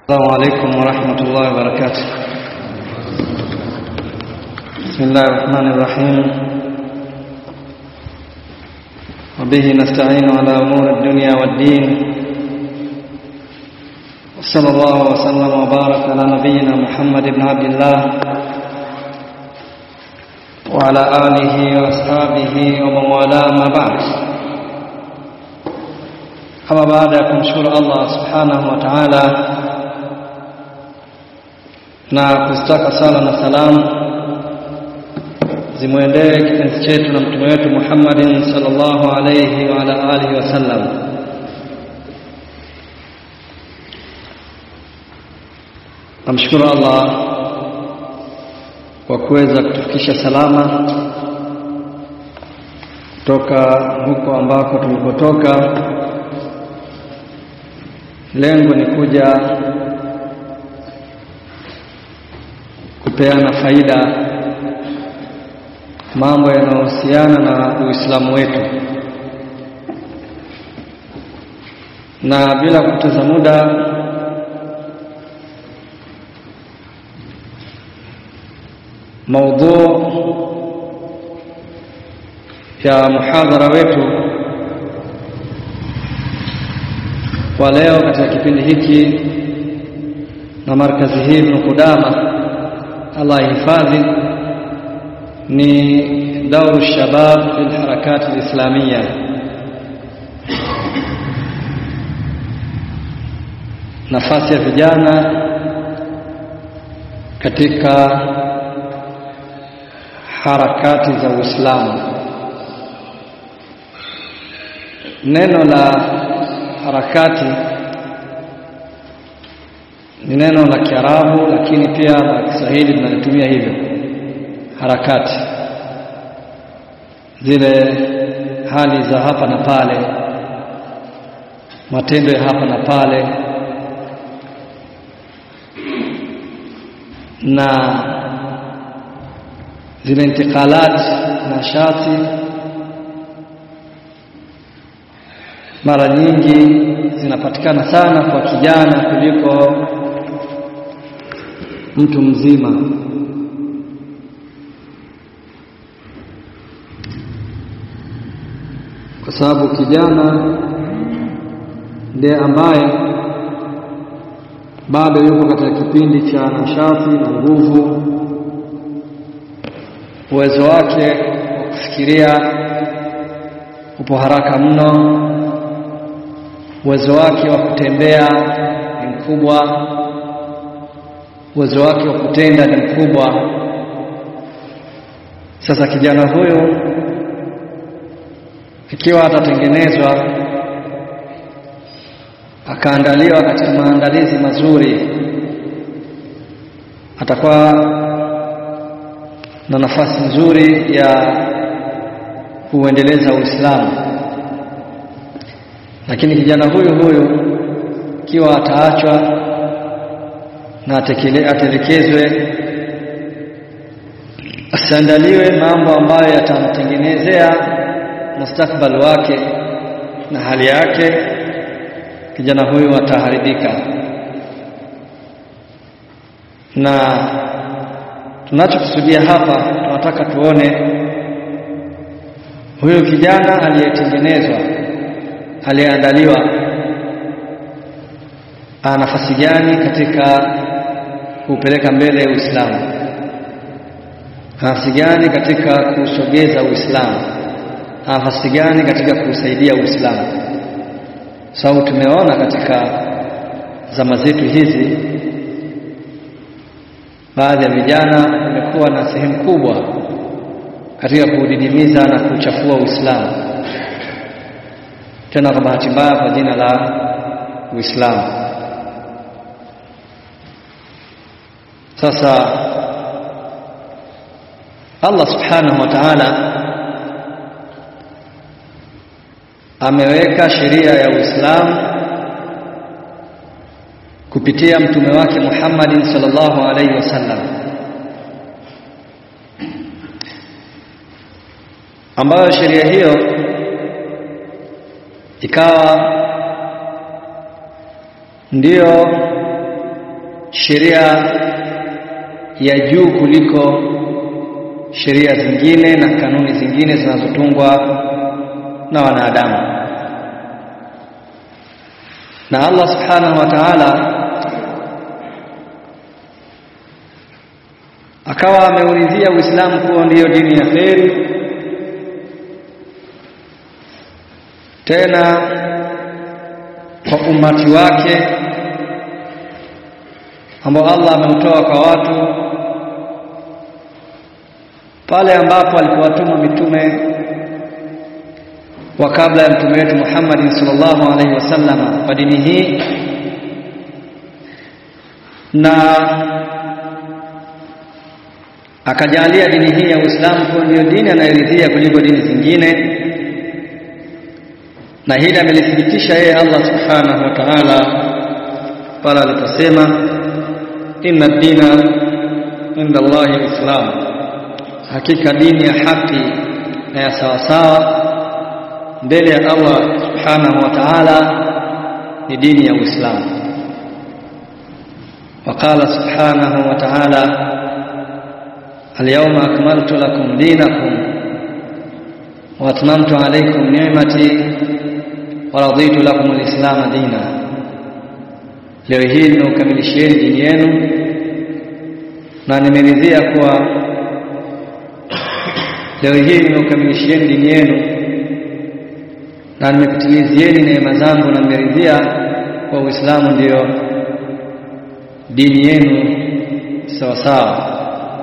السلام عليكم ورحمة الله وبركاته بسم الله الرحمن الرحيم وبه نستعين على أمور الدنيا والدين وصلى الله وسلم وبارك على نبينا محمد بن عبد الله وعلى آله وأصحابه ومن والاه ما بعد kama baada ya kumshukuru Allah subhanahu wa ta'ala na kustaka sala na salamu zimwendee kipenzi chetu na mtume wetu Muhammadin sallallahu alayhi wa ala alihi wasallam. Namshukuru Allah kwa kuweza kutufikisha salama kutoka huko ambako tulipotoka. Lengo ni kuja kupeana faida mambo yanayohusiana na Uislamu wetu, na bila kupoteza muda maudhu ya muhadhara wetu wa leo katika kipindi hiki na markazi hii Ibn Qudama Allah ihifadhi ni dauru shabab fil harakati alislamia nafasi ya vijana katika harakati za Uislamu neno la harakati ni neno la Kiarabu lakini pia la Kiswahili tunalitumia hivyo harakati zile hali za hapa na pale matendo ya hapa na pale na zile intikalat na shati mara nyingi zinapatikana sana kwa kijana kuliko mtu mzima kwa sababu kijana ndiye ambaye bado yuko katika kipindi cha nashati na nguvu uwezo wake wa kufikiria upo haraka mno uwezo wake wa kutembea ni mkubwa uwezo wake wa kutenda ni mkubwa sasa kijana huyu ikiwa atatengenezwa akaandaliwa katika maandalizi mazuri atakuwa na nafasi nzuri ya kuendeleza Uislamu lakini kijana huyu huyu ikiwa ataachwa na atelekezwe asiandaliwe mambo ambayo yatamtengenezea mustakbal wake na hali yake kijana huyu ataharibika na tunachokusudia hapa tunataka tuone huyu kijana aliyetengenezwa aliyeandaliwa ana nafasi gani katika kupeleka mbele Uislamu nafasi gani katika kusogeza Uislamu nafasi gani katika kusaidia Uislamu sababu so, tumeona katika zama zetu hizi baadhi ya vijana wamekuwa na sehemu kubwa katika kudidimiza na kuchafua Uislamu tena kwa bahati mbaya kwa jina la Uislamu sasa Allah subhanahu wa ta'ala ameweka sheria ya Uislamu kupitia mtume wake Muhammadin sallallahu alaihi wasallam ambayo sheria hiyo ikawa ndiyo sheria ya juu kuliko sheria zingine na kanuni zingine zinazotungwa na wanadamu na Allah subhanahu wa ta'ala akawa ameulizia Uislamu kuwa ndiyo dini ya kheri tena kwa umati wake ambao Allah ameutoa kwa watu pale ambapo alipowatuma mitume wa kabla ya mtume wetu Muhammad sallallahu alaihi wasallam kwa dini hii na akajalia dini hii ya Uislamu kuwa ndiyo dini anayoridhia kuliko dini zingine na hili amelithibitisha yeye Allah subhanahu wa ta'ala pale aliposema inna dina inda Allahi alislam hakika dini ya haki na ya sawasawa mbele ya Allah subhanahu wa ta'ala ni dini ya Uislamu وقال سبحانه وتعالى اليوم أكملت لكم دينكم وأتممت عليكم نعمتي ورضيت لكم الإسلام دينا leo hii nimeukamilishieni dini yenu na nimeridhia kuwa leo hii nimeukamilishieni dini yenu na nimekutimizieni neema zangu na nimeridhia kwa Uislamu ndiyo dini yenu sawa sawa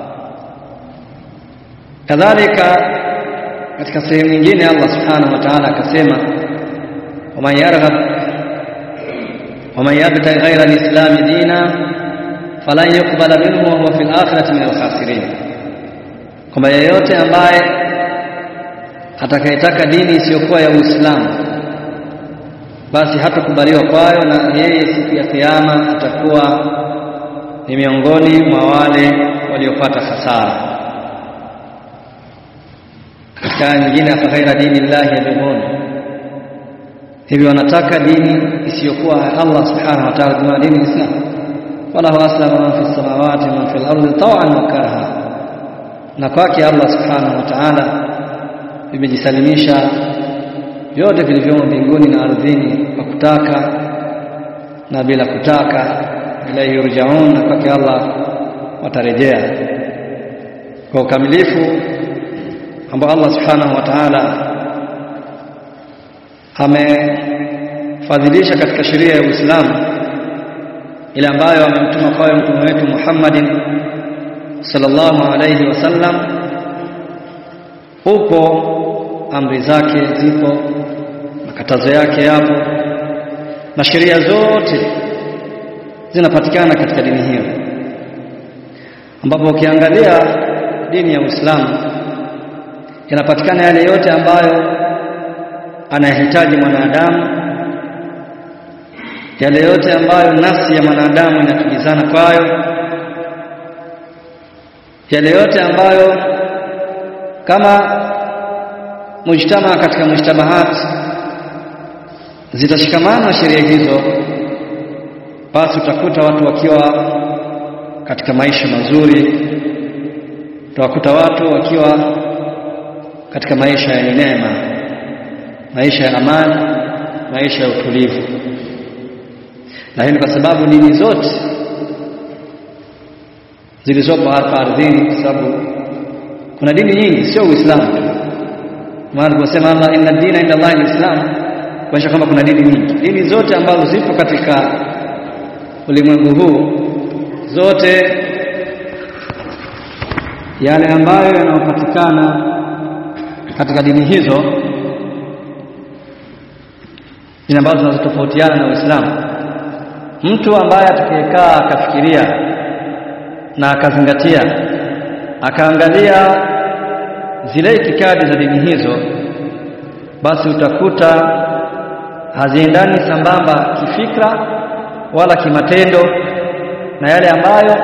kadhalika katika sehemu nyingine Allah subhanahu wa ta'ala akasema waman yarghab waman yabtaghi ghayra al-islam dina falan yuqbala minhu wa huwa fil akhirati min al-khasirin kwamba yeyote ambaye atakayetaka dini isiyokuwa ya Uislamu basi hatakubaliwa kwayo na yeye siku ya kiyama atakuwa ni miongoni mwa wale waliopata hasara katika aya nyingine afa ghaira dini llahi yabghun hivi wanataka dini isiyokuwa Allah subhanahu wa ta'ala kama dini Islam walahu aslama man fi samawati man fi al-ardi taw'an wa karha na kwake Allah subhanahu wa ta'ala vimejisalimisha vyote vilivyomo mbinguni na ardhini kwa kutaka na bila kutaka ilaihi yurjaun na kwake Allah watarejea kwa ukamilifu ambao Allah subhanahu wa ta'ala amefadhilisha katika sheria ya Uislamu ile ambayo amemtuma kwayo mtume wetu Muhammadin sallallahu alayhi wasallam upo amri zake zipo makatazo yake yapo na sheria zote zinapatikana katika dini hiyo ambapo ukiangalia dini ya Uislamu yanapatikana yale yote ambayo anayahitaji mwanadamu yale yote ambayo nafsi ya mwanadamu inatulizana kwayo yale yote ambayo kama mujtama katika mujtamahat zitashikamana sheria hizo basi utakuta watu wakiwa katika maisha mazuri utawakuta watu wakiwa katika maisha yenye neema maisha ya amani maisha ya utulivu na hii ni kwa sababu dini zote zilizopo hapa ardhini kwa sababu kuna dini nyingi sio Uislamu tu maana tunasema Allah inna dina inda Allah alislam kuonyesha kwamba kuna dini nyingi dini zote ambazo zipo katika ulimwengu huu zote yale ambayo yanayopatikana katika dini hizo dini ambazo zinazotofautiana na Uislamu mtu ambaye atakayekaa akafikiria na akazingatia akaangalia zile itikadi za dini hizo basi utakuta haziendani sambamba kifikra wala kimatendo na yale ambayo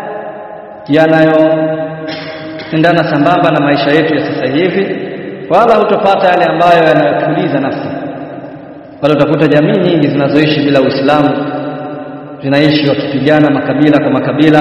yanayoendana sambamba na maisha yetu ya sasa hivi wala hutopata yale ambayo yanayotuliza nafsi wala utakuta jamii nyingi zinazoishi bila Uislamu zinaishi wakipigana makabila kwa makabila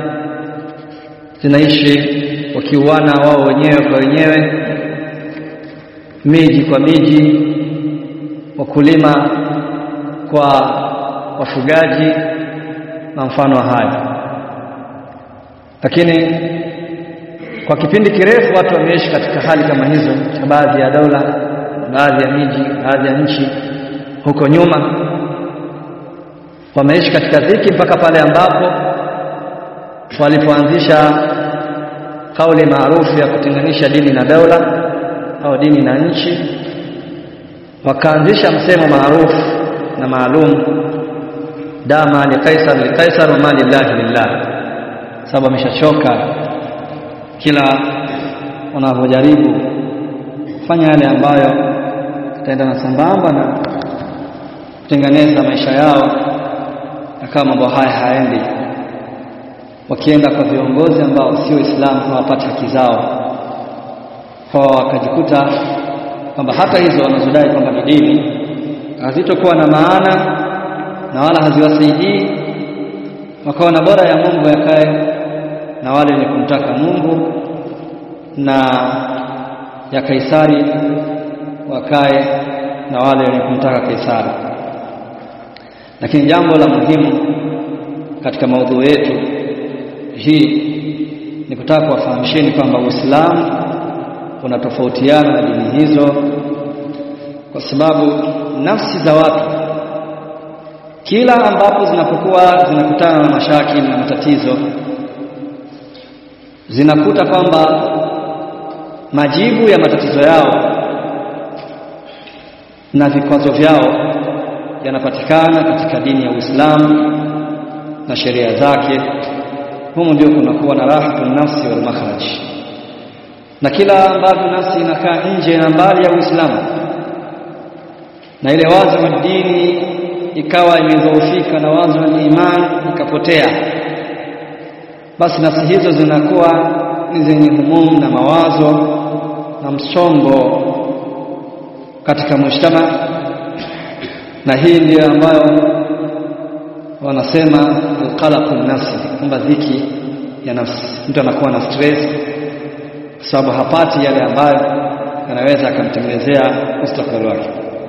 zinaishi wakiuana wao wenyewe kwa wenyewe miji kwa miji wakulima kwa wafugaji na mfano wa hayo lakini kwa kipindi kirefu watu wameishi katika hali kama hizo katika baadhi ya dola baadhi ya miji baadhi ya nchi huko nyuma wameishi katika dhiki mpaka pale ambapo walipoanzisha kauli maarufu ya kutenganisha dini na dola au dini na nchi wakaanzisha msemo maarufu na maalum dama li kaisar li kaisar wa mali llahi lillah sababu ameshachoka kila wanavyojaribu kufanya yale ambayo itaendana sambamba na kutengeneza maisha yao na kama mambo haya haendi wakienda kwa viongozi ambao sio Uislamu hawapati haki zao kwa wakajikuta kwamba hata hizo wanazodai kwamba ni dini hazitokuwa na maana na wala haziwasaidii wakaona bora ya Mungu yakae na wale wenye kumtaka Mungu na ya Kaisari wakae na wale wenye kumtaka Kaisari lakini jambo la muhimu katika maudhui yetu hii ni kutaka kuwafahamisheni kwamba Uislamu unatofautiana na dini hizo kwa sababu nafsi za watu kila ambapo zinapokuwa zinakutana na mashakili na matatizo zinakuta kwamba majibu ya matatizo yao na vikwazo vyao yanapatikana katika dini ya Uislamu na sheria zake humu ndio kunakuwa na rahatun nafsi wal makhraj na kila ambavyo nafsi inakaa nje na mbali ya Uislamu na ile wazo wa dini ikawa imedhoofika na wazo wa imani ikapotea basi nafsi hizo zinakuwa ni zenye humumu na mawazo na msongo katika mujtama na hii ndiyo ambayo wanasema alqalaqu nafsi kwamba dhiki ya nafsi mtu anakuwa na stress kwa sababu hapati yale ambayo yanaweza akamtengenezea mustakbali wake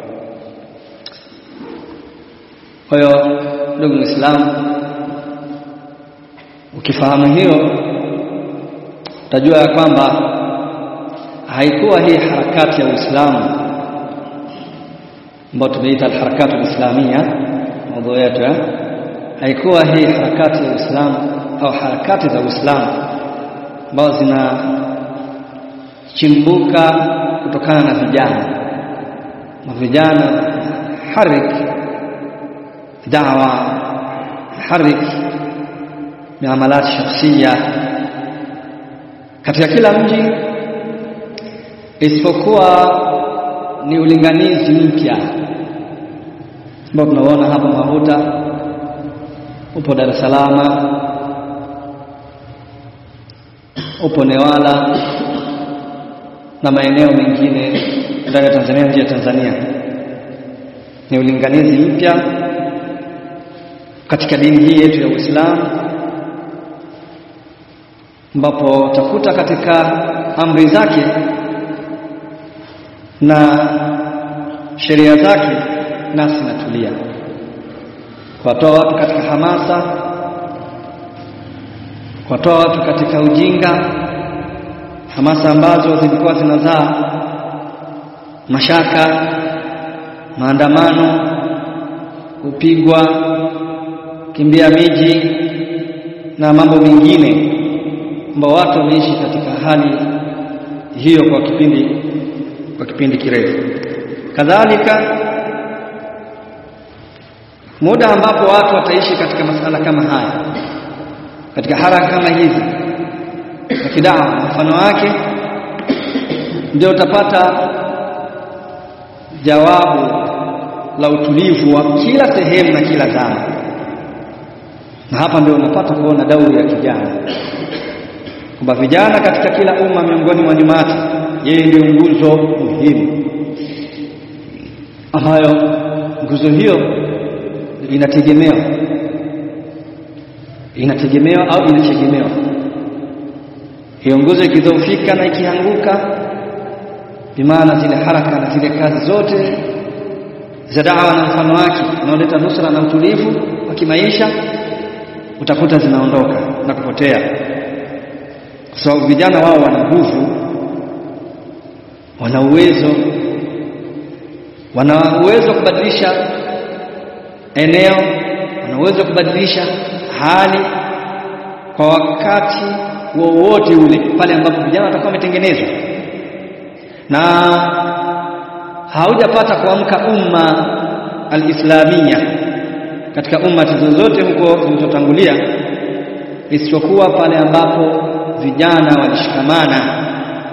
kwa hiyo ndugu Muislamu ukifahamu hiyo utajua ya kwamba haikuwa hii harakati ya Uislamu ambayo tumeita alharakatu alislamia maudhui yetu eh? haikuwa hii harakati ya Uislamu au harakati za Uislamu ambazo zinachimbuka kutokana na vijana na vijana harik dawa harik miamalat shakhsia katika kila mji isipokuwa ni ulinganizi mpya ambao tunaona hapa Mahuta upo Dar es Salaam upo Newala na maeneo mengine ndani ya Tanzania nje ya Tanzania ni ulinganizi mpya katika dini hii yetu ya Uislamu ambapo utakuta katika amri zake na sheria zake nafsi inatulia kuwatoa watu katika hamasa kuwatoa watu katika ujinga hamasa ambazo zilikuwa zinazaa mashaka maandamano kupigwa kimbia miji na mambo mengine ambao watu wameishi katika hali hiyo kwa kipindi kwa kipindi kirefu kadhalika muda ambapo watu wataishi katika masala kama haya katika haraka kama hizi na kidaa mfano wake ndio utapata jawabu la utulivu wa kila sehemu na kila zama na hapa ndio unapata kuona dauri ya kijana kwamba vijana katika kila umma miongoni mwa nyumati yeye ndio nguzo muhimu ambayo nguzo hiyo inategemewa inategemewa au inategemewa hiyo nguzo ikidhoofika na ikianguka bimaana zile haraka na zile kazi zote za dawa na mfano wake unaoleta nusra na utulivu wa kimaisha utakuta zinaondoka na kupotea kwa sababu vijana wao wana nguvu wana uwezo wana uwezo wa kubadilisha eneo wana uwezo wa kubadilisha hali kwa wakati wowote ule pale ambapo vijana watakuwa wametengenezwa na haujapata kuamka umma alislamia katika umma zozote huko zilizotangulia isipokuwa pale ambapo vijana walishikamana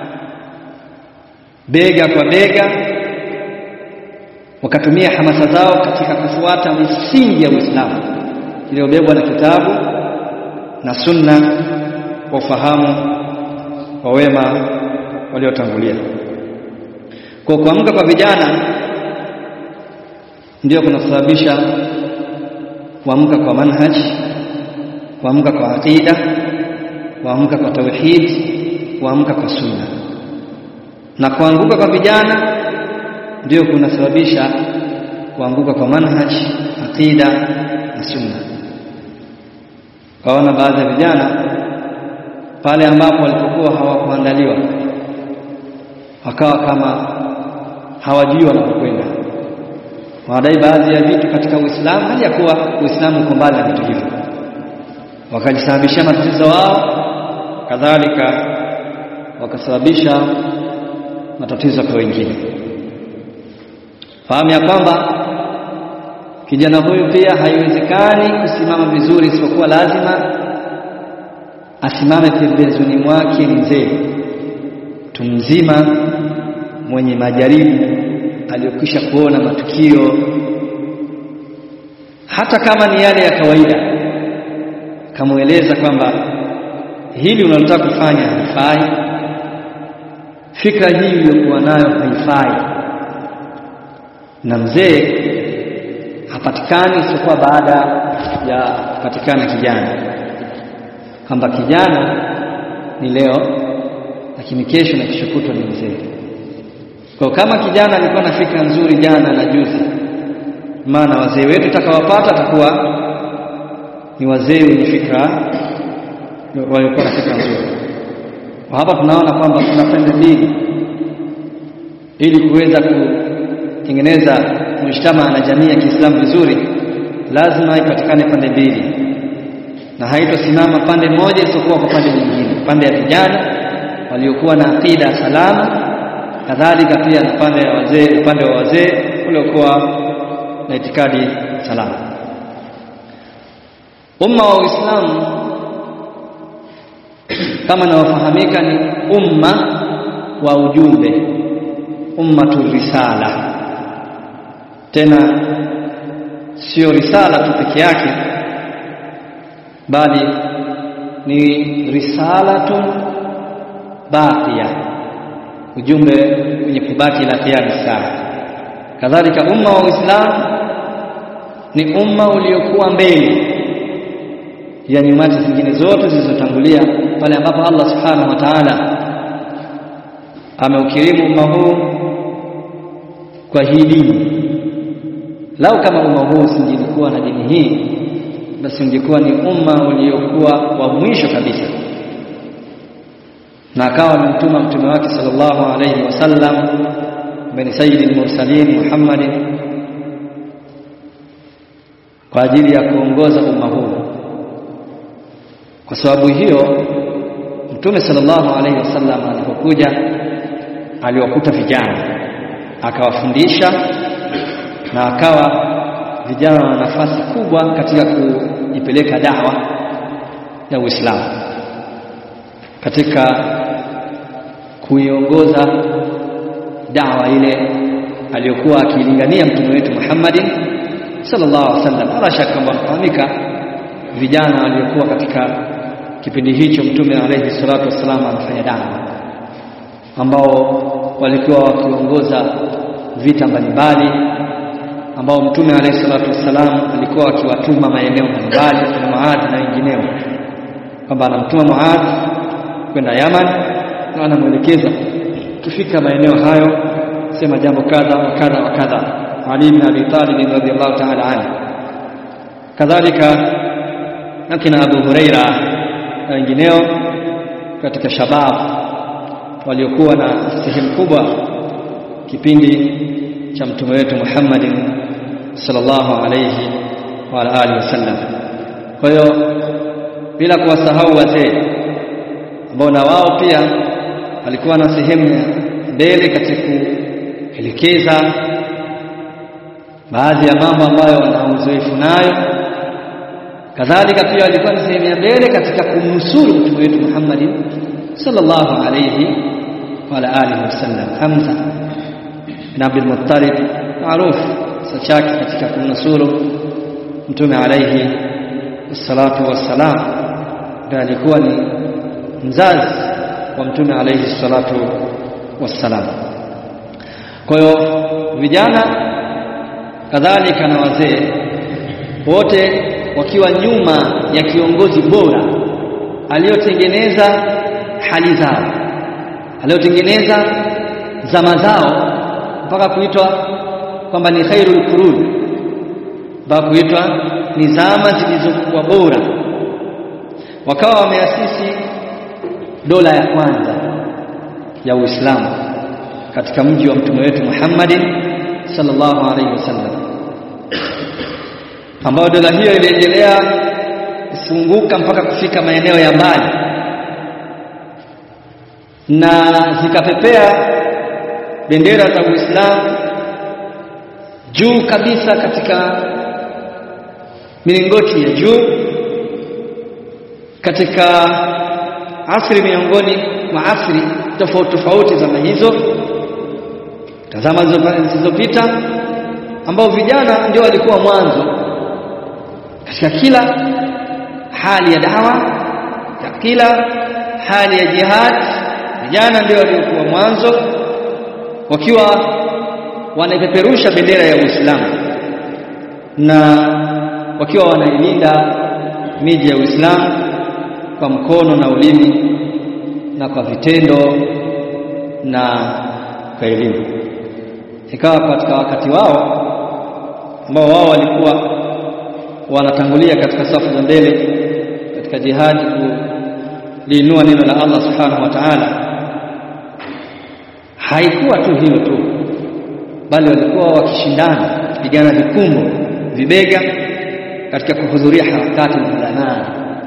bega kwa bega wakatumia hamasa zao katika kufuata misingi ya Uislamu iliyobebwa na kitabu na sunna kwa ufahamu wa wema waliotangulia. Kwa kuamka kwa vijana ndio kunasababisha kuamka kwa manhaj, kuamka kwa aqida, kuamka kwa tauhid, kuamka kwa sunna. Na kuanguka kwa vijana ndio kunasababisha kuanguka kwa manhaj, aqida na sunna. Kaona baadhi ya vijana pale ambapo walipokuwa hawakuandaliwa wakawa kama hawajui wanapokwenda, wanadai baadhi ya vitu katika Uislamu hali ya kuwa Uislamu uko mbali na vitu hivyo, wakajisababishia matatizo wao, kadhalika wakasababisha matatizo kwa wengine. Fahamu ya kwamba kijana huyu pia haiwezekani kusimama vizuri, isipokuwa lazima asimame pembezoni mwake mzee mtu mzima mwenye majaribu aliyokwisha kuona matukio hata kama ni yale ya kawaida, kamweleza kwamba hili unalotaka kufanya halifai, fikra hii uliyokuwa nayo haifai, na mzee hapatikani isipokuwa baada ya kupatikana kijana, kwamba kijana ni leo lakini kesho na kesho kutwa ni mzee. Kwa kama kijana alikuwa na fikra nzuri jana na juzi, maana wazee wetu takawapata atakuwa ni wazee wenye fikra walikuwa na fikra nzuri. Hapa tunaona kwamba kuna pande mbili, ili kuweza kutengeneza mujtama na jamii ya Kiislamu vizuri, lazima ipatikane pande mbili, na haitosimama pande moja isipokuwa kwa pande nyingine, pande ya vijana waliokuwa na aqida salama, kadhalika pia na pande ya wazee, upande wa wazee waliokuwa na itikadi salama. Umma wa Uislamu kama inayofahamika ni umma wa ujumbe, ummatu risala. Tena sio risala tu peke yake, bali ni risalatun baqiya, ujumbe wenye kubaki ila qiyam saa. Kadhalika umma wa Uislamu ni umma uliokuwa mbele ya nyumati zingine zote zilizotangulia, pale ambapo Allah subhanahu wa ta'ala ameukirimu umma huu kwa hii dini. Lau kama umma huu usingelikuwa na dini hii, basi ungekuwa ni umma uliokuwa wa mwisho kabisa na akawa amemtuma mtume wake sallallahu alayhi wasallam ambaye ni sayyidul mursalin Muhammadin kwa ajili ya kuongoza umma huu. Kwa sababu hiyo mtume sallallahu alayhi wasallam alipokuja aliwakuta vijana akawafundisha, na akawa vijana wana nafasi kubwa katika kuipeleka dawa ya Uislamu katika kuiongoza dawa ile aliyokuwa akilingania mtume wetu Muhammadin sallallahu alaihi wasallam. Ala shaka kwamba wanafahamika vijana waliokuwa katika kipindi hicho mtume alaihi salatu wassalam anafanya dawa, ambao walikuwa wakiongoza vita mbalimbali, ambao mtume alayhi salatu wassalam alikuwa akiwatuma maeneo mbalimbali kina Muadh na wengineo kwamba anamtuma Muadh kwenda Yaman na anamwelekeza kufika maeneo hayo sema jambo kadha wa kadha wa kadha Ali bin Abi Talib radhiyallahu ta'ala anhu kadhalika akina Abu Huraira na wengineo katika shabab waliokuwa na sehemu kubwa kipindi cha mtume wetu Muhammadin sallallahu alayhi wa alihi wasallam. Kwa hiyo bila kuwasahau wazee ambao na wao pia walikuwa na sehemu ya mbele katika kuelekeza baadhi ya mambo ambayo wana uzoefu nayo kadhalika pia walikuwa ni sehemu ya mbele katika kumnusuru mtume wetu Muhammad sallallahu alayhi wa ala alihi wasallam Hamza bin Abdul Muttalib maarufu kisa chake katika kumnusuru mtume alayhi salatu wassalam ndiye alikuwa ni mzazi wa mtume alayhi salatu wassalam kwa hiyo vijana kadhalika na wazee wote wakiwa nyuma ya kiongozi bora aliyotengeneza hali zao aliyotengeneza zama zao mpaka kuitwa kwamba ni khairul qurun mpaka kuitwa ni zama zilizokuwa bora wakawa wameasisi dola ya kwanza ya Uislamu katika mji wa mtume wetu Muhammadin sallallahu alaihi wasallam ambayo dola hiyo iliendelea kufunguka mpaka kufika maeneo ya mbali na zikapepea bendera za Uislamu juu kabisa katika milingoti ya juu katika asri miongoni mwa asri tofauti tofauti zama hizo tazama zilizopita ambao vijana ndio walikuwa mwanzo katika kila hali ya dawa ya kila hali ya jihad vijana ndio waliokuwa mwanzo wakiwa wanaipeperusha bendera ya Uislamu na wakiwa wanailinda miji ya Uislamu kwa mkono na ulimi na kwa vitendo na kwa elimu ikawa katika wakati wao ambao wao walikuwa wanatangulia katika safu za mbele katika jihadi kuliinua neno la Allah subhanahu wa ta'ala haikuwa tu hilo tu bali walikuwa wakishindana kupigana vikumbo vibega katika kuhudhuria harakati za ulama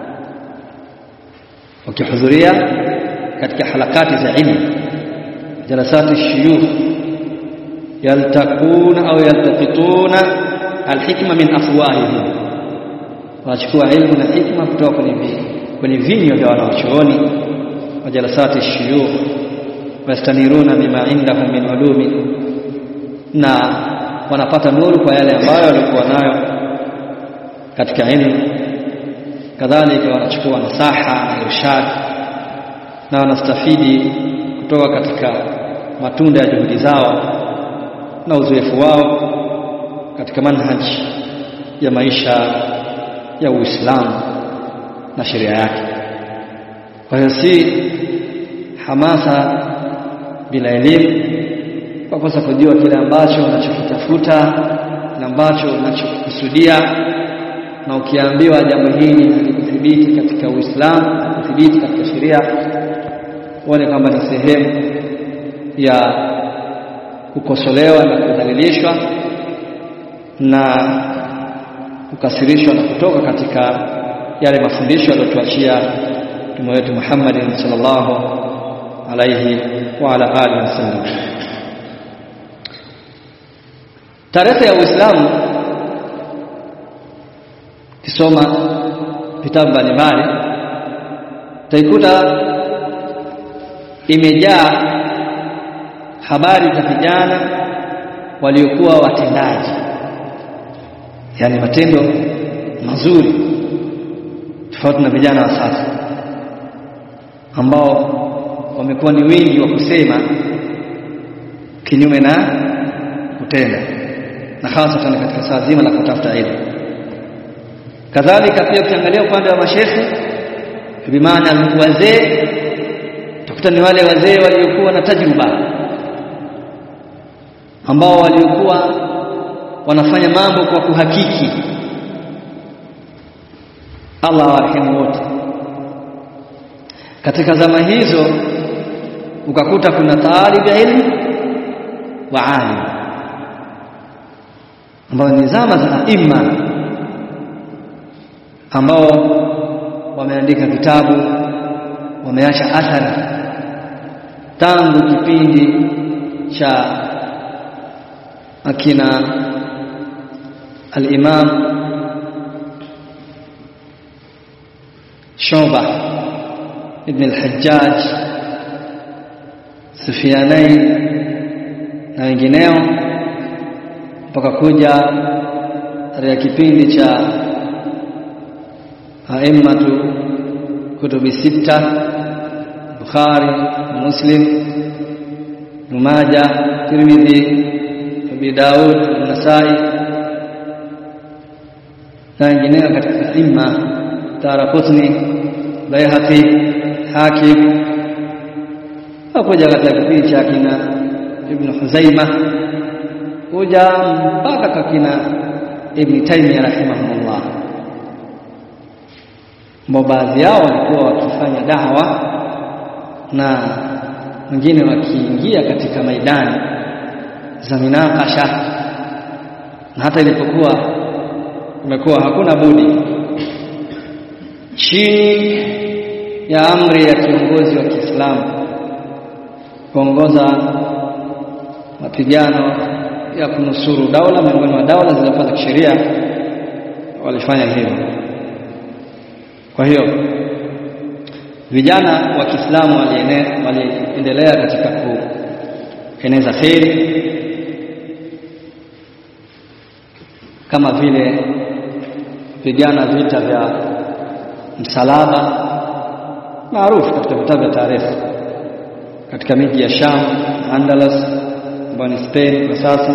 wakihudhuria katika harakati za ilmu jalasati shuyukh yaltakuna au yaltaqituna alhikma min afwahihim wanachukua ilmu na hikma kutoka kwenye kwenye vinywa vya wanawachuoni wa jalasati shuyukh wastaniruna bima indahum min ulumi na wanapata nuru kwa yale ambayo walikuwa nayo katika ilmu kadhalika wanachukua nasaha na irshad na wanastafidi kutoka katika matunda ya juhudi zao na uzoefu wao katika manhaji ya maisha ya Uislamu na sheria yake. Kwa hiyo si hamasa bila elimu, kwa kosa kujua kile ambacho unachokitafuta na ambacho unachokusudia, na ukiambiwa jambo hili halikuthibiti katika Uislamu, halikuthibiti katika sheria, uone kwamba ni sehemu ya kukosolewa na kudhalilishwa na kukasirishwa na kutoka katika yale mafundisho aliyotuachia mtume wetu Muhammad sallallahu alayhi wa ala alihi wasallam. Tarehe ya Uislamu kisoma vitabu mbalimbali utaikuta imejaa habari za vijana waliokuwa watendaji, yani matendo mazuri, tofauti na vijana wa sasa ambao wamekuwa ni wingi wa kusema kinyume na kutenda, na hasatan katika saa zima la kutafuta elimu kadhalika pia ukiangalia upande wa mashekhe bimaana wazee utakuta ni wale wazee waliokuwa na tajriba ambao waliokuwa wanafanya mambo kwa kuhakiki Allah awarehemu wote katika zama hizo ukakuta kuna taalib ilmu wa alim ambao ni zama za imma ambao wameandika vitabu wameacha athari tangu kipindi cha akina al-Imam Shuba ibn al-Hajjaj Sufyanain na wengineo mpaka kuja katika kipindi cha aimmatu kutubi sita Bukhari Muslim Numaja Tirmidhi Abi Daud Nasai na wengineo katika imma Daraqutni Baihaqi Hakim hakuja katika kipindi cha kina Ibn Huzaima kuja mpaka kwa kina Ibn Taymiyyah rahimahullah ambao baadhi yao walikuwa wakifanya dawa na wengine wakiingia katika maidani za minakasha na hata ilipokuwa imekuwa hakuna budi chini ya amri ya kiongozi wa Kiislamu kuongoza mapigano ya kunusuru daula miongoni mwa daula zilizokuwa za kisheria walifanya hivyo kwa hiyo vijana wa Kiislamu waliendelea katika kueneza kheri kama vile kupigana vita vya msalaba maarufu katika vitabu vya taarifa katika miji ya Sham, Andalus ambayo ni Spain kwa sasa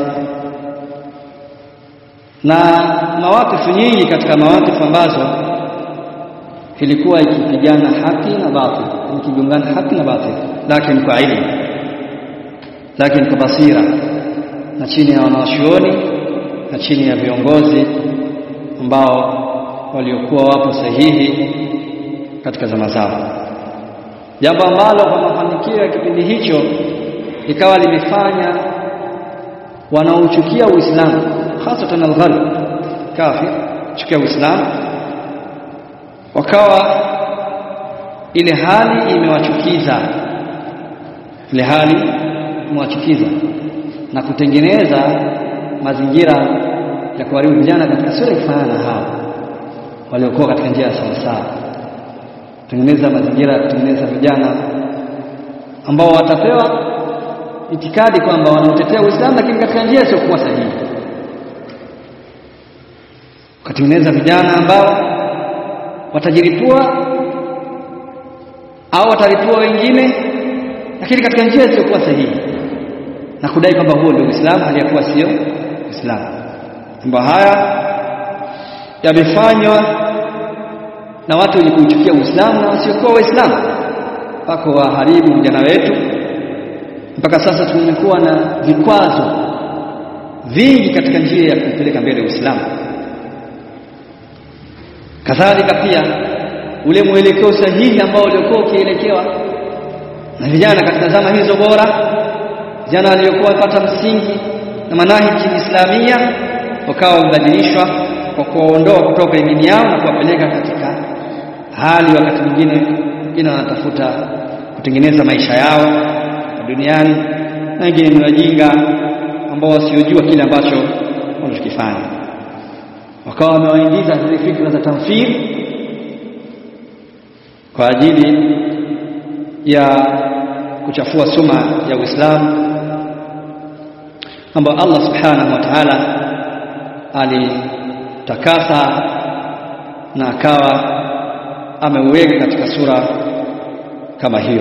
na mawakifu nyingi katika mawakifu ambazo ilikuwa ikipigana haki na batil ikigongana haki na batil lakini kwa ilmu lakini kwa basira na chini ya wanawachuoni na chini ya viongozi ambao waliokuwa wapo sahihi katika zama zao jambo ambalo kwa mafanikio ya kipindi hicho ikawa limefanya wanaochukia Uislamu hasatan al-ghalb kafir chukia Uislamu wakawa ile hali imewachukiza ile hali imewachukiza na kutengeneza mazingira ya kuharibu vijana katika sura ifanana na hao waliokuwa katika njia ya sawasawa kutengeneza mazingira ya kutengeneza vijana ambao watapewa itikadi kwamba wanaotetea Uislamu lakini katika njia isiyokuwa sahihi kutengeneza vijana ambao watajiripua au wataripua wengine lakini katika njia isiyokuwa sahihi na kudai kwamba huo ndio Uislamu aliyakuwa sio Uislamu mambo haya yamefanywa na watu wenye kuuchukia Uislamu na wasiokuwa Waislamu wako waharibu vijana wetu mpaka sasa tumekuwa na vikwazo vingi katika njia ya kupeleka mbele Uislamu kadhalika pia ule mwelekeo sahihi ambao uliokuwa ukielekewa na vijana katika zama hizo bora vijana waliokuwa wapata msingi na manahiji islamia wakawa wamebadilishwa kwa kuwaondoa kutoka imani yao na kuwapeleka katika hali wakati mwingine wengine wanatafuta kutengeneza maisha yao duniani na wengine ni wajinga ambao wasiojua kile ambacho wanachokifanya wakawa wamewaingiza zile fikra za tamthili kwa ajili ya kuchafua suma ya Uislamu ambayo Allah subhanahu wa ta'ala alitakasa na akawa ameuweka katika sura kama hiyo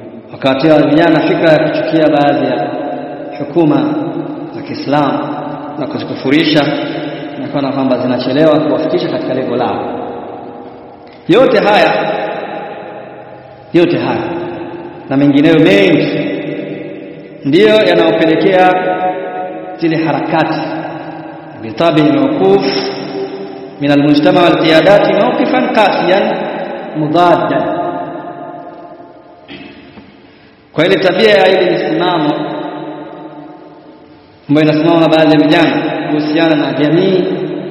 wakawatia vijana fikra ya kuchukia baadhi ya hukuma za Kiislamu na kuzikufurisha na kuona kwamba zinachelewa kuwafikisha katika lengo lao. Yote haya yote haya na mengineyo mengi ndiyo yanayopelekea zile harakati bitabi mawquf min almujtama walqiyadati mawqifan qasiyan mudaddan kwa ile tabia ya ile msimamo ambayo inasimama na baadhi ya vijana kuhusiana na jamii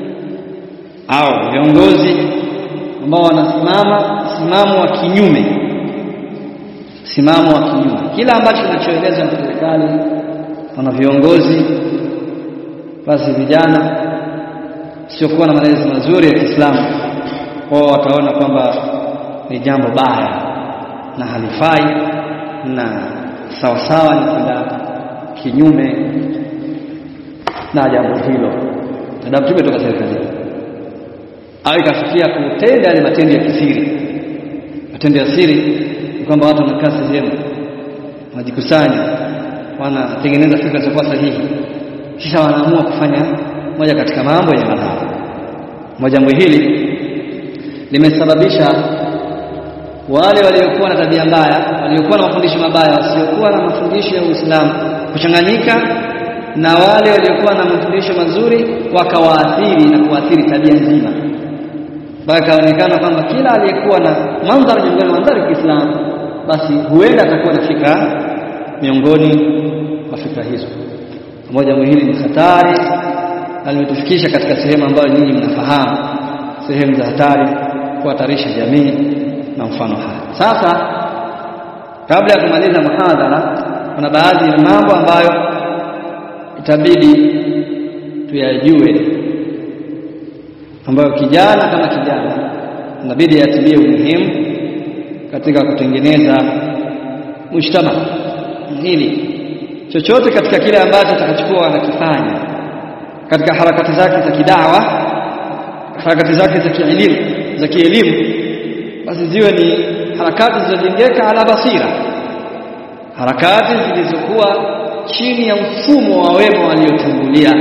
au viongozi ambao wanasimama msimamo wa kinyume msimamo wa kinyume kila ambacho kinachoelezwa na serikali na viongozi basi vijana siokuwa na malezi mazuri ya Kiislamu wao wataona kwamba ni jambo baya na halifai na sawasawa ni kwenda kinyume na jambo hilo adabu tumetoka serikalini au ikafikia kutenda yale matendo ya kisiri matendo ya siri ni kwamba watu wanakaa sehemu wanajikusanya wanatengeneza fikra zisizokuwa sahihi kisha wanaamua kufanya moja katika mambo yenye madhara moja jambo hili limesababisha wale waliokuwa na tabia mbaya waliokuwa na mafundisho mabaya wasiokuwa na mafundisho ya Uislamu kuchanganyika na wale waliokuwa na mafundisho mazuri wakawaathiri na kuathiri tabia nzima mpaka ikaonekana kwamba kila aliyekuwa na mandhari miongoni mwa mandhari ya Kiislamu basi huenda atakuwa na fikra miongoni mwa fikra hizo pamoja hili ni hatari na limetufikisha katika sehemu ambayo nyinyi mnafahamu sehemu za hatari kuhatarisha jamii na mfano haya sasa kabla ya kumaliza muhadhara kuna baadhi ya mambo ambayo itabidi tuyajue ambayo kijana kama kijana inabidi atilie umuhimu katika kutengeneza mujtama hili chochote katika kile ambacho atakachokuwa anakifanya katika harakati zake za kidawa harakati zake za kielimu za kielimu basi ziwe ni harakati zilizojengeka ala basira harakati zilizokuwa chini ya mfumo wa wema waliotangulia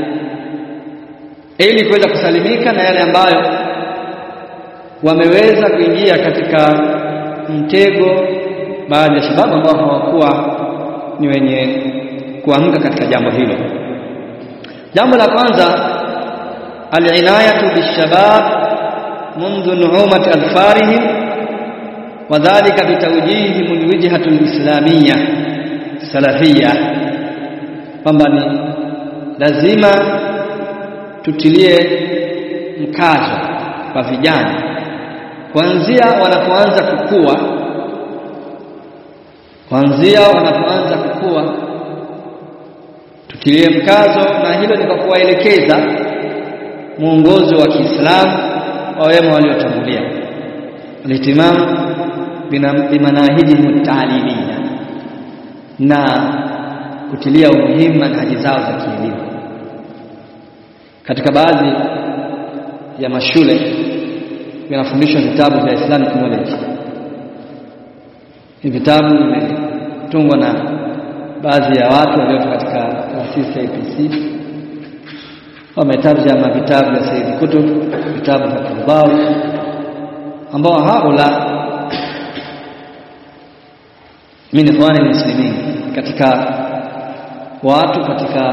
ili kuweza kusalimika na yale ambayo wameweza kuingia katika mtego baadhi ya shababu ambao hawakuwa ni wenye kuamka katika jambo hilo jambo la kwanza alinayatu bishabab منذ نعومة أظفارهم وذلك بتوجيههم الوجهة الإسلامية السلفية kwamba ni lazima tutilie mkazo kwa vijana kuanzia wanapoanza kukua kuanzia wanapoanza kukua tutilie mkazo na hilo ni kwa kuwaelekeza mwongozo wa Kiislamu wa wema waliotangulia alihtimam bimanahijihim taalimia na kutilia umuhimu manhaji zao za kielimu katika baadhi ya mashule vinafundishwa vitabu vya Islamic knowledge hivi vitabu vimetungwa na baadhi ya watu waliotoka katika taasisi ya APC wametarjama vitabu vya Said Kutub vitabu vya Tubawi ambao haula min ikhwani muslimin katika watu katika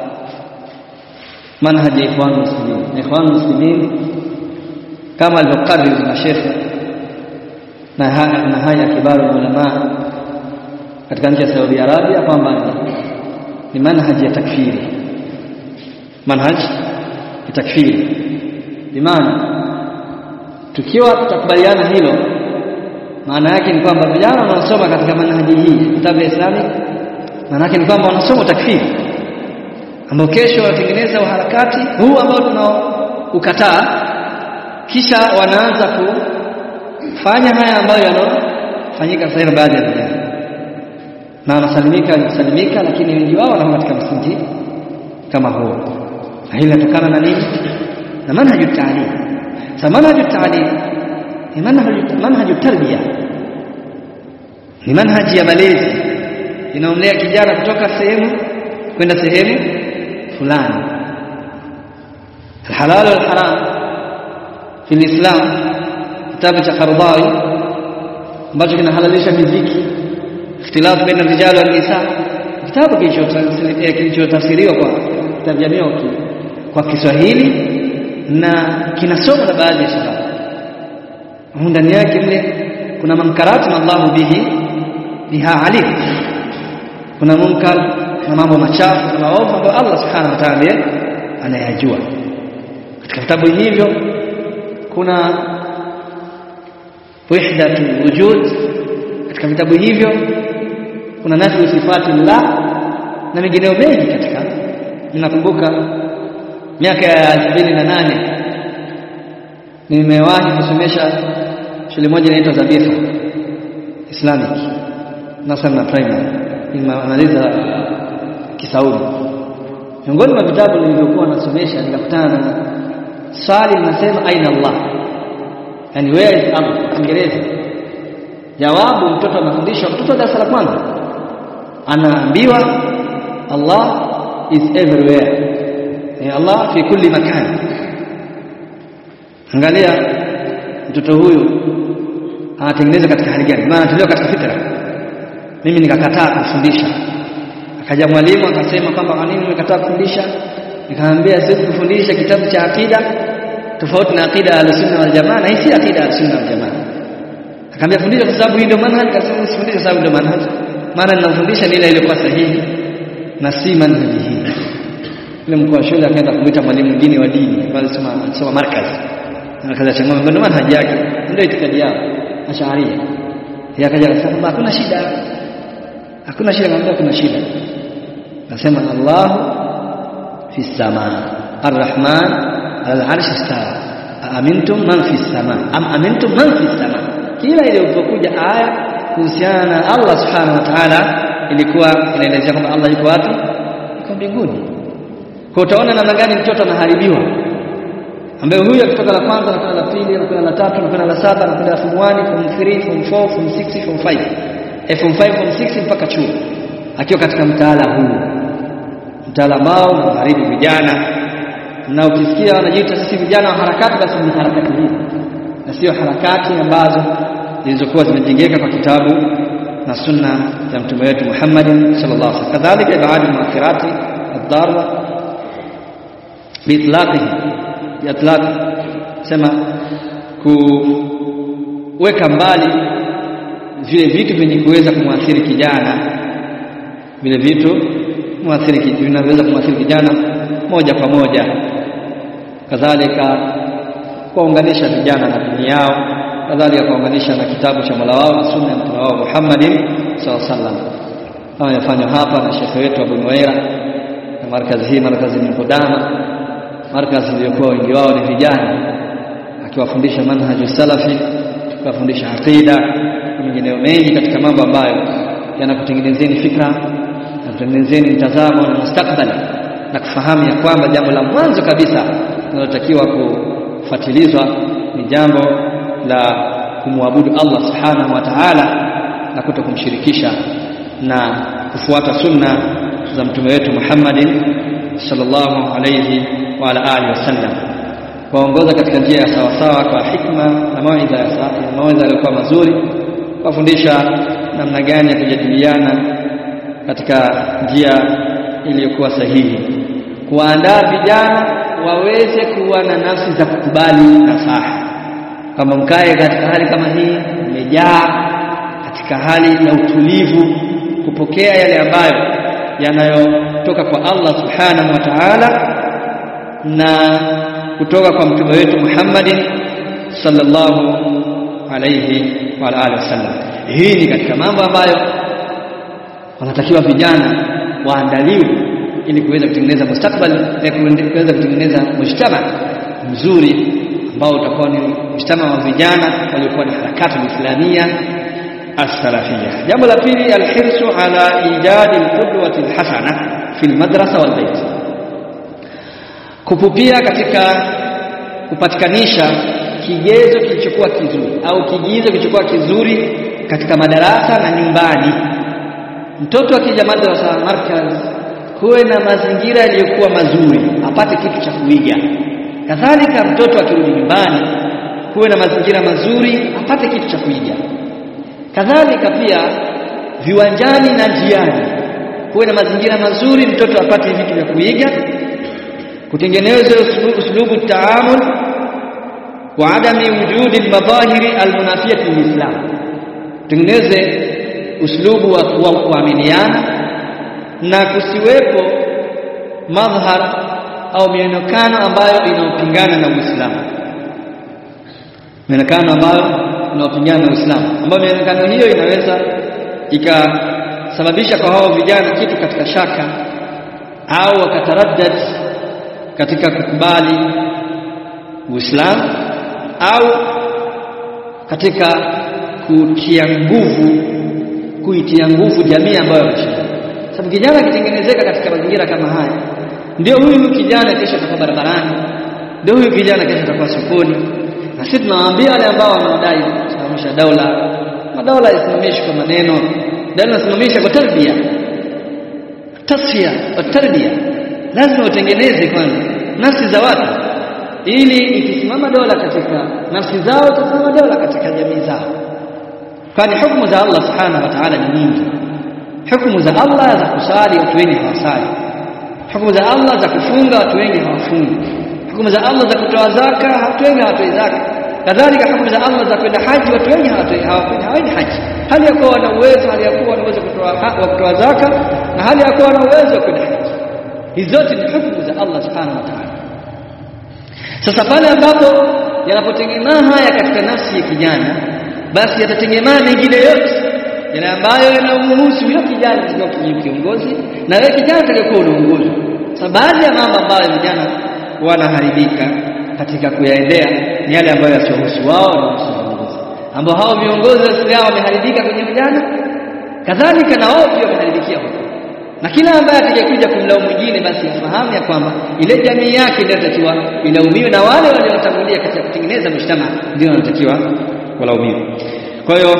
manhaji ya ikhwan muslimin ikhwan muslimin kama alivyokariri na shekhe na haya na haya kibaru ulama katika nchi ya Saudi Arabia kwamba ni manhaji ya takfiri manhaj ya takfiri bimaana tukiwa tutakubaliana hilo maana yake ni kwamba vijana wanaosoma katika manhaji hii kitabu ya Islamic maana yake ni kwamba wanasoma takfiri ambao kesho wanatengeneza uharakati huu ambao tunaukataa kisha wanaanza kufanya haya ambayo yanofanyika sasa baadhi ya vijana na wanasalimika wanasalimika lakini wengi wao wanakuwa katika msingi kama huo na hili linatokana na nini na manhaju taalim sa manhaju taalim ni manhaju manhaju tarbia ni manhaji ya malezi inaomlea kijana kutoka sehemu kwenda sehemu fulani الحلال والحرام في الإسلام kitabu cha Qardawi ambacho kinahalalisha miziki ikhtilaf baina rijal wal nisa kitabu kilichotafsiriwa kwa kitabu jamii kwa Kiswahili na kinasoma na baadhi ya shabab ndani yake mle kuna mankarati na Allahu bihi biha alim kuna munkar na mambo machafu na maovu ambayo Allah subhanahu wa ta'ala anayajua katika vitabu hivyo kuna wahdatu wujud katika vitabu hivyo kuna nafi sifati llah na mengineo mengi katika ninakumbuka miaka ya 2008 nimewahi kusomesha shule moja inaitwa Zabifa Islamic Nasr Primary nimemaliza Kisaudi miongoni mwa vitabu nilivyokuwa nasomesha nikakutana na swali linasema aina Allah yani where is Allah Kiingereza jawabu mtoto anafundishwa mtoto wa darasa la kwanza anaambiwa Allah is everywhere ya Allah fi kulli makan angalia mtoto huyu anatengenezwa katika hali gani maana anatolewa katika fitra mimi nikakataa kufundisha akaja mwalimu akasema kwamba kwa nini umekataa kufundisha nikamwambia siwezi kufundisha kitabu cha akida tofauti na akida al-sunna wal jamaa na hii si akida al-sunna wal jamaa akamwambia fundisha kwa sababu hii ndio manhaj akasema sifundishe kwa sababu ndio manhaj maana ninafundisha ni ile iliyokuwa sahihi na si manhaji hii yule mkuu wa shule akaenda kumuita mwalimu mwingine wa dini pale soma soma markaz markaz ya Changoma ndio manhaji yake ndio itikadi yao ashaaria yeye akaja akasema hakuna shida hakuna shida ngambia kuna shida nasema Allahu fi samaa arrahman ala al-arsh istawa amintum man fi samaa am amintum man fi samaa kila iliyokuja aya kuhusiana na Allah subhanahu wa ta'ala ilikuwa inaelezea kwamba Allah yuko wapi yuko mbinguni kwa utaona namna gani mtoto anaharibiwa ambaye huyu akitoka la kwanza anakwenda la pili anakwenda la tatu anakwenda la saba anakwenda form 1 form 3 form 4 form 6 form 5 eh, form 5 form 6 mpaka chuo akiwa katika mtaala huu mtaala ambao unaharibu vijana na ukisikia wanajiita sisi vijana wa harakati basi ni harakati hii na sio harakati ambazo zilizokuwa zimejengeka kwa kitabu na sunna ya mtume wetu Muhammad sallallahu alaihi wasallam kadhalika baadhi muathirati ad-darra biitlaqihi biitlaq sema kuweka mbali vile vitu vyenye kuweza kumwathiri kijana vile vitu muathiri vinaweza kumwathiri kijana moja kwa moja kadhalika kuunganisha vijana na dini yao kadhalika kuunganisha na kitabu cha Mola wao na sunna ya mtume wao Muhammadin sallallahu alaihi wasallam kama yafanywa hapa na shekhe wetu Abu Nuwaira na markazi hii markazi ni Qudama markazi iliyokuwa wengi wao ni vijana akiwafundisha manhaju salafi akiwafundisha aqida na mengineyo mengi katika mambo ambayo yanakutengenezeni fikra na kutengenezeni mtazamo na mustakbali na kufahamu ya kwamba jambo la mwanzo kabisa linalotakiwa kufuatilizwa ni jambo la kumwabudu Allah subhanahu wa ta'ala na kuto kumshirikisha na kufuata sunna za mtume wetu Muhammadin sallallahu alayhi wa ala alihi wasallam kuongoza katika njia ya sawasawa kwa hikma na mawaidha ya mawaidha yaliyokuwa mazuri kuwafundisha namna gani ya kujadiliana katika njia iliyokuwa sahihi kuandaa vijana waweze kuwa na nafsi za kukubali nasaha kama mkae katika hali kama hii mmejaa katika hali ya utulivu kupokea yale ambayo yanayotoka kwa Allah subhanahu wa ta'ala na kutoka kwa mtume wetu Muhammadin sallallahu alayhi wa alihi wasallam hii ni katika mambo ambayo wanatakiwa vijana waandaliwe ili kuweza kutengeneza mustakbali na kuweza kutengeneza mujtama mzuri ambao utakuwa ni mujtama wa vijana waliokuwa ni harakati islamia as-salafia jambo la pili alhirsu ala ijadi alqudwati alhasana fi almadrasa walbayt kupupia katika kupatikanisha kigezo kilichokuwa kizuri au kigizo kilichokuwa kizuri katika madarasa na nyumbani mtoto akija madrasa markaz kuwe na mazingira yaliyokuwa mazuri apate kitu cha kuiga kadhalika mtoto akirudi nyumbani kuwe na mazingira mazuri apate kitu cha kuiga kadhalika pia viwanjani na njiani kuwe na mazingira mazuri mtoto apate vitu vya kuiga kutengenezwa uslubu taamul wa adami wujudi almadhahiri almunafiyati lilislam tutengeneze uslubu wa kuaminiana na kusiwepo madhhar au mionekano ambayo inaopingana na Uislamu mionekano ambayo inaopingana na Uislamu ambayo mionekano hiyo inaweza ikasababisha kwa hao vijana kitu katika shaka au wakataraddad katika kukubali Uislamu au katika kutia nguvu kuitia nguvu jamii ambayo wameshinda sababu kijana akitengenezeka katika mazingira kama haya ndio huyu kijana kesho atakuwa barabarani ndio huyu kijana kesho atakuwa sokoni na sisi tunawaambia wale ambao wanaodai kusimamisha daula madaula yasimamishwe kwa maneno daula yasimamisha kwa tarbia tasfia wa tarbia lazima utengeneze kwanza nafsi za watu ili ikisimama dola katika nafsi zao itasimama dola katika jamii zao kwani hukumu za Allah subhanahu wa ta'ala ni nyingi hukumu za Allah za kusali watu wengi hawasali hukumu za Allah za kufunga watu wengi hawafungi hukumu za Allah za kutoa zaka watu wengi hawatoi zaka kadhalika hukumu za Allah za kwenda haji watu wengi hawaendi haji hali ya kuwa wana uwezo hali ya kuwa wana uwezo wa kutoa zaka na hali ya kuwa wana uwezo wa kwenda haji hizi zote ni hukumu za Allah subhanahu wa ta'ala sasa pale ambapo yanapotengemaa haya katika nafsi ya kijana basi yatatengemaa mengine yote yale ambayo yanamhusu huyo kijana katika kiongozi na wewe kijana utakayekuwa unaongoza sasa baadhi ya mambo ambayo vijana wanaharibika katika kuyaendea ni yale ambayo yasiyohusu wao na viongozi ambao hao viongozi wao wameharibika kwenye vijana kadhalika na wao pia wameharibikia huko na kila ambaye atakayekuja kumlaumu mwingine basi afahamu ya kwamba ile jamii yake ndio inatakiwa ilaumiwe na wale waliotangulia katika kutengeneza mshtama ndio wanatakiwa walaumiwe kwa hiyo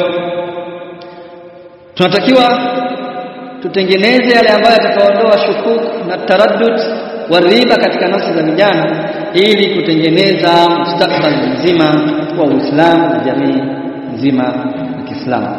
tunatakiwa tutengeneze yale ambayo yatakaondoa shukuk na taraddud wa riba katika nafsi za vijana ili kutengeneza mustakbali mzima wa Uislamu na jamii nzima ya Kiislamu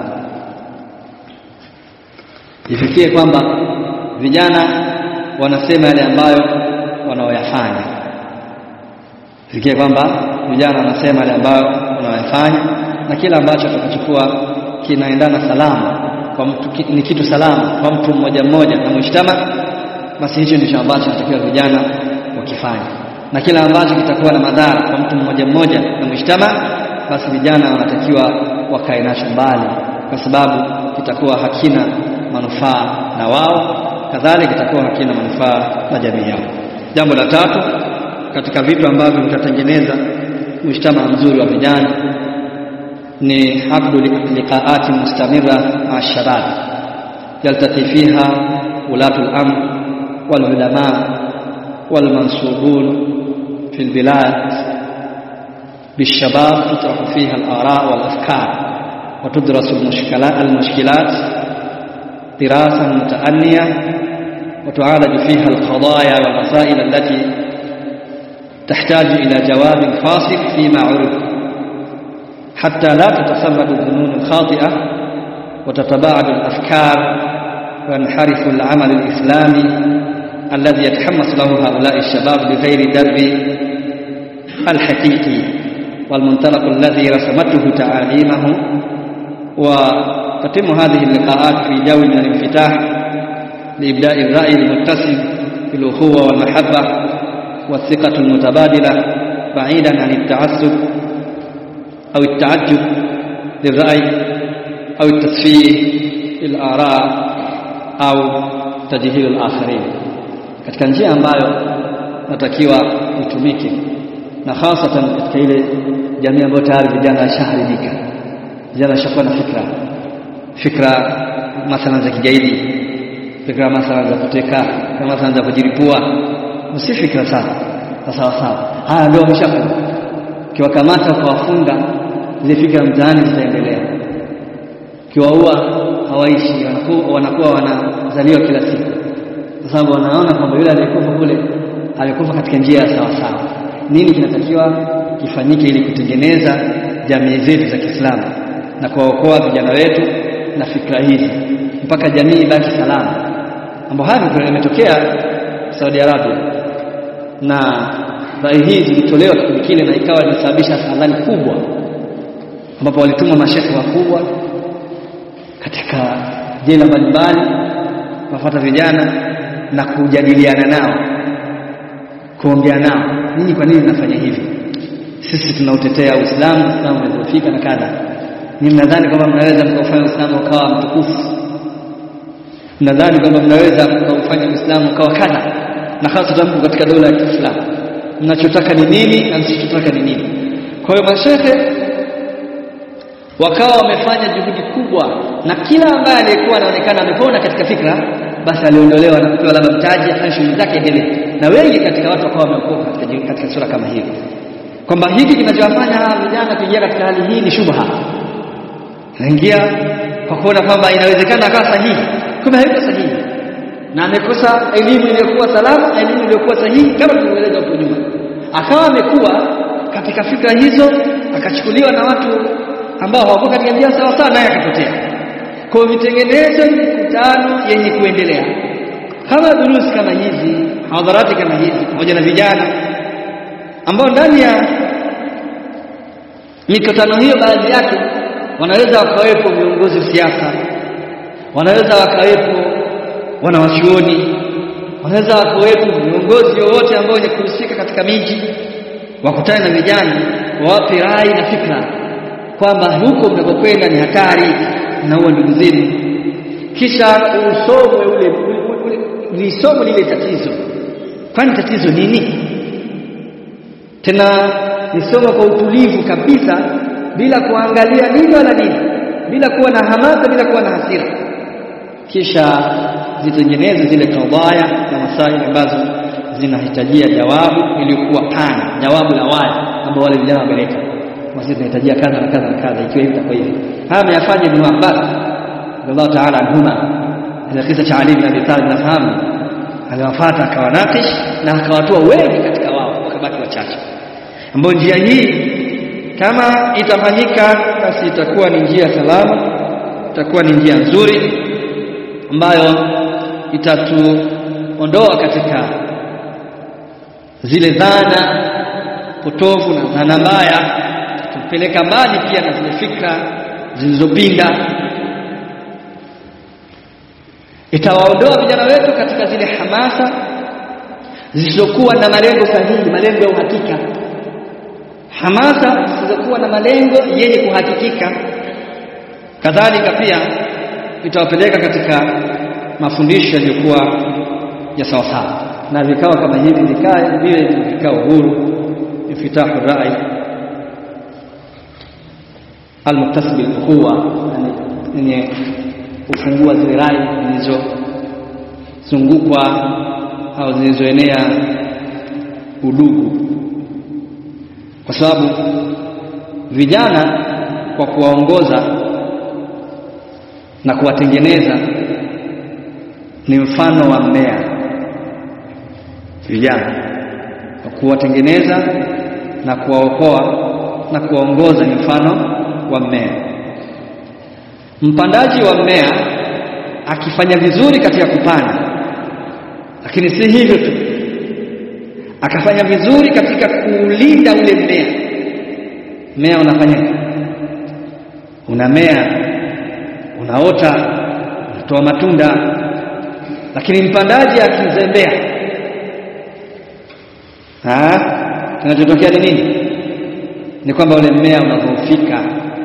ifikie kwamba vijana wanasema yale ambayo wanaoyafanya ifikie kwamba vijana wanasema yale ambayo wanaoyafanya na kila ambacho atakachokuwa kinaendana salama kwa mtu ni kitu salama kwa mtu mmoja mmoja na mshtama basi hicho ndicho ambacho natakiwa vijana wakifanya na kila ambacho kitakuwa na madhara kwa mtu mmoja mmoja na mshtama basi vijana wanatakiwa wakae nacho mbali kwa sababu kitakuwa hakina manufaa na wao kadhalika kitakuwa hakina manufaa na jamii yao jambo la tatu katika vitu ambavyo vitatengeneza mshtama mzuri wa vijana ni aqdu liqaati mustamira ma shabab yaltaqi fiha ulatu al-amr wal ulama wal mansubun fi al-bilad بالشباب تطرح فيها الآراء والأفكار وتدرس المشكلات المشكلات دراسة متأنية وتعالج فيها القضايا والمسائل التي تحتاج إلى جواب فاصل فيما عرف حتى لا تتسرب الظنون الخاطئة وتتباعد الأفكار وينحرف العمل الإسلامي الذي يتحمس له هؤلاء الشباب بغير درب الحقيقي والمنطلق الذي رسمته تعاليمه وتتم هذه اللقاءات في جو من الانفتاح لإبداء الرأي المتسم بالأخوة والمحبة والثقة المتبادلة بعيدا عن التعصب أو التعجب للرأي أو التسفيه للآراء أو تجهيل الآخرين katika njia ambayo natakiwa itumike na hasatan katika ile jamii ambayo tayari vijana washaharibika vijana washakuwa na fikra fikra mathalan za kigaidi fikra mathalan za kuteka fikra mathalan za kujiripua si fikra sawa sawa sawa haya ndio wameshakuwa ukiwakamata ukawafunga zile fikra mtaani zitaendelea ukiwaua hawaishi wanakuwa, wanakuwa wanazaliwa kila siku kwa sababu wanaona kwamba yule aliyekufa kule amekufa katika njia ya sawa sawa nini kinatakiwa kifanyike ili kutengeneza jamii zetu za Kiislamu na kuwaokoa vijana wetu na fikra hizi mpaka jamii ibaki salama mambo haya yametokea Saudi Arabia na rai hii zilitolewa kipindi kile na ikawa ilisababisha hadhari kubwa ambapo walituma mashehe wakubwa katika jela mbalimbali kuwafuata vijana na kujadiliana nao kuongea nao ninyi kwa nini mnafanya hivi sisi tunautetea Uislamu Uislamu umedhoofika na kadha ni mnadhani kwamba mnaweza mkaufanya Uislamu ukawa mtukufu mnadhani kwamba mnaweza mkaufanya Uislamu ukawa kadha na hasa mko katika dola ya Kiislamu mnachotaka ni nini na msichotaka ni nini kwa hiyo mashehe wakawa wamefanya juhudi kubwa na kila ambaye aliyekuwa anaonekana amepona katika fikra basi aliondolewa na kupewa labda mtaji afanye shughuli zake endelee na wengi katika watu wakawa wameokoka katika, katika sura kama hiyo kwamba hiki kinachowafanya hawa vijana kuingia katika hali hii ni shubha anaingia kwa kuona kwamba inawezekana akawa sahihi kumbe haiko sahihi na amekosa elimu iliyokuwa salama elimu iliyokuwa sahihi kama tulivyoeleza huko nyuma akawa amekuwa katika fikra hizo akachukuliwa na watu ambao hawakuwa katika njia sawa sawa naye akapotea kwa vitengeneze mikutano yenye kuendelea kama durusi kama hizi hadharati kama hizi pamoja na vijana ambao ndani ya mikutano hiyo baadhi yake wanaweza wakawepo viongozi wa siasa wanaweza wakawepo wanawachuoni wanaweza wakawepo viongozi wowote ambao wenye kuhusika katika miji wakutane na vijana wawape rai na fikra kwamba huko mnakokwenda ni hatari na huo ndugu zenu kisha usomwe ule, ule, ule lisomwe lile tatizo kwani tatizo nini tena nisome kwa utulivu kabisa bila kuangalia nini wala nini bila kuwa na hamasa bila kuwa na hasira kisha zitengeneze zile kadhaya na masaili ambazo zinahitajia jawabu iliyokuwa pana jawabu la wazi ambao wale vijana wameleta basi tunahitajia kadha na kadha na kadha ikiwa hivi itakuwa hivi haya ameyafanya Ibn Abbas radhiallahu ta'ala anhuma ile kisa cha Ali bin Abi Talib nafahamu aliwafuata akawanakish na akawatoa wengi katika wao wakabaki wachache ambao njia hii kama itafanyika basi itakuwa ni njia salama itakuwa ni njia nzuri ambayo itatuondoa katika zile dhana potofu na dhana mbaya tupeleka mbali pia na zile fikra zilizopinda itawaondoa vijana wetu katika zile hamasa zisizokuwa na malengo sahihi malengo ya uhakika hamasa zisizokuwa na malengo yenye kuhakikika kadhalika pia itawapeleka katika mafundisho yaliyokuwa ya sawasawa na vikao kama hivi vikae viwe vikao huru ifitahu rai almuktasib alukhuwa yenye kufungua zile rai zilizozungukwa au zilizoenea udugu kwa sababu vijana kwa kuwaongoza na kuwatengeneza ni mfano wa mmea vijana kwa kuwatengeneza na kuwaokoa na kuwaongoza ni mfano wa mmea mpandaji wa mmea akifanya vizuri katika kupanda lakini si hivyo tu akafanya vizuri katika kuulinda ule mmea mmea unafanya unamea unaota unatoa matunda lakini mpandaji akizembea kinachotokea ni nini ni kwamba ule mmea unadhoofika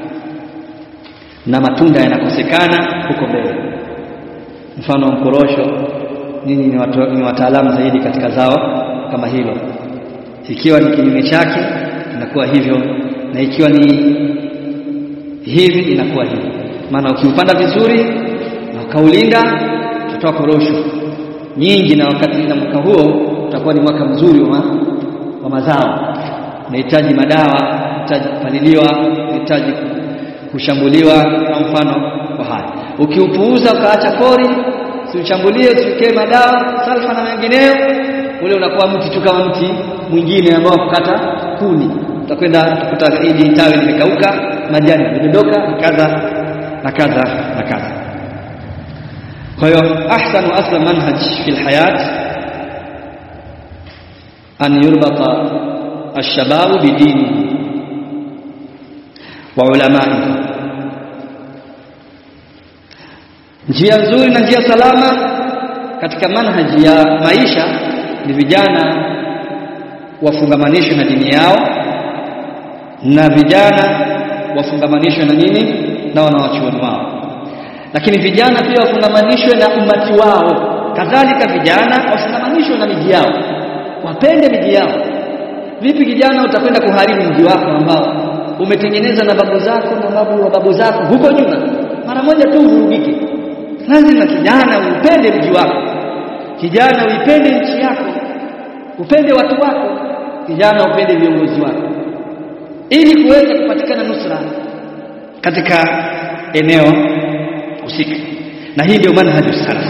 na matunda yanakosekana huko mbele mfano wa mkorosho nyinyi ni, watu, ni wataalamu zaidi katika zao kama hilo ikiwa ni kinyume chake inakuwa hivyo na ikiwa ni hivi inakuwa hivi maana ukiupanda vizuri na ukaulinda utatoa korosho nyingi na wakati na mwaka huo utakuwa ni mwaka mzuri wa, wa mazao unahitaji madawa unahitaji kupaliliwa unahitaji kushambuliwa kwa mfano kwa haya ukiupuuza ukaacha pori usiushambulie usiwekee madawa salfa na mengineyo ule unakuwa mti tu kama mti mwingine ambao kukata kuni utakwenda utakuta hili tawi limekauka majani yamedondoka kadha na kadha na kadha kwa hiyo ahsanu asla manhaj fi alhayat an yurbata alshababu bidini wa ulamai njia nzuri na njia salama katika manhaji ya maisha ni vijana wafungamanishwe na dini yao na vijana wafungamanishwe na nini na wanawachuoni wao lakini vijana pia wafungamanishwe na umati wao kadhalika vijana wafungamanishwe na miji yao wapende miji yao vipi kijana utakwenda kuharibu mji wako ambao umetengeneza na babu zako na babu wa babu zako huko nyuma mara moja tu uvurugike lazima kijana upende mji wako kijana uipende nchi yako upende watu wako kijana upende viongozi wako ili kuweza kupatikana nusra katika eneo husika na hii ndio manhaju salaf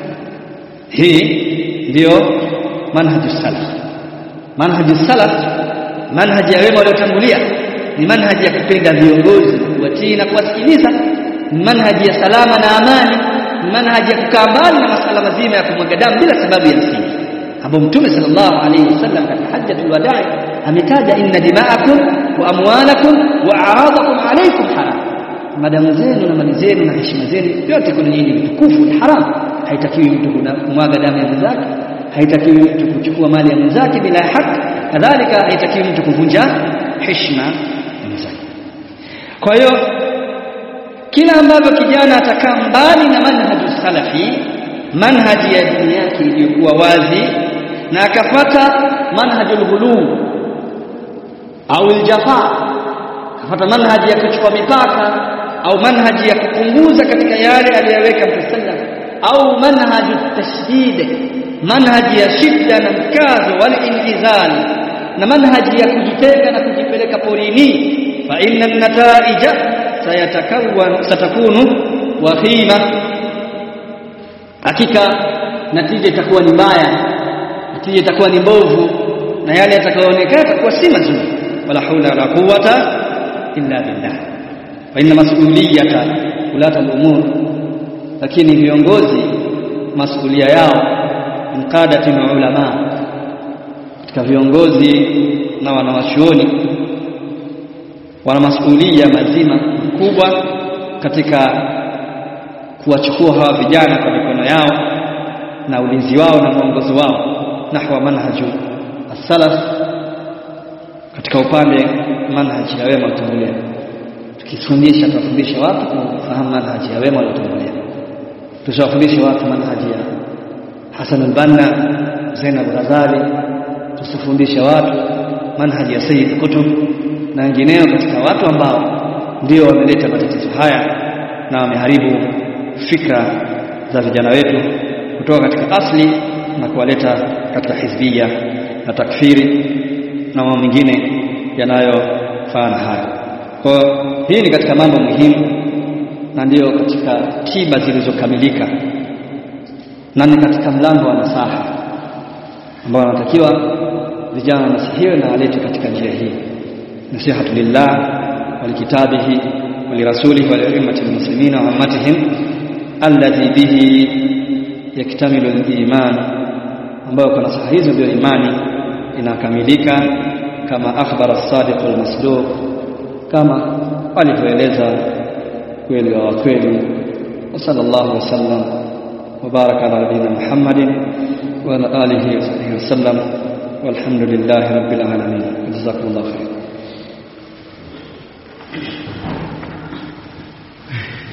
hii ndio manhaju salaf manhaju salaf manhaji ya wema waliotangulia ni manhaji ya kupenda viongozi kuwatii na kuwasikiliza ni manhaji ya salama na amani ni manhaji ya kukaa mbali na masala mazima ya kumwaga damu bila sababu ya msingi ambao mtume sallallahu alaihi wasallam katika hajjatul wadaa ametaja inna dima'akum wa amwalakum wa a'radakum alaykum haram madamu zenu na mali zenu na heshima zenu yote kuna nyinyi mtukufu ni haram haitakiwi mtu kumwaga damu ya mwenzake haitakiwi mtu kuchukua mali ya mwenzake bila haki kadhalika haitakiwi mtu kuvunja heshima ya mwenzake kwa hiyo kila ambavyo kijana atakaa mbali na manhaju salafi manhaji ya dini yake iliyokuwa wazi na akapata manhajul ghuluu au aljafa akapata manhaji ya kuchukua mipaka au manhaji ya kupunguza katika yale aliyoweka Mtume sallam au manhaju tashdid manhaji ya shida na mkazo wal inhizal na manhaji ya kujitenga na kujipeleka porini fa inna nataija sayatakawan satakunu wakhima hakika natija itakuwa ni mbaya natija itakuwa ni mbovu na yale yatakayoonekana yatakuwa si mazuri wala haula wala quwwata illa billah fa inna mas'uliyata ulata al-umur lakini viongozi masulia yao mqadati na ulama katika viongozi na wanawachuoni wana masulia mazima kubwa katika kuwachukua hawa vijana kwa mikono yao na ulinzi wao na mwongozo wao nahwa manhaju as-salaf katika upande manhaji ya wema waliotangulia tukifundisha tutafundisha watu kufahamu manhaji ya wema waliotangulia tutawafundisha watu manhaji ya Hasan al-Banna Zainab Ghazali tusifundisha watu manhaji ya Sayyid Qutb na wengineo katika watu ambao ndio wameleta matatizo haya na wameharibu fikra za vijana wetu kutoka katika asli na kuwaleta katika hizbia na takfiri na mambo mengine yanayofana haya. Kwa hii ni katika mambo muhimu na ndiyo katika tiba zilizokamilika na ni katika mlango wa nasaha ambao wanatakiwa vijana wanasihiwe na walete katika njia hii nasihatu lillah walikitabihi walirasulihi waliummati lmuslimina wa ammatihim alladhi bihi yaktamilu liman ambayo kwa nasaha hizo ndio imani inakamilika kama akhbara as-sadiq al-masduq kama alivyoeleza kweli wa kweli wa sallallahu wasallam wa baraka ala nabiyina Muhammadin wa ala alihi wa sahbihi wasallam walhamdulillahi rabbil alamin jazakumullahu khairan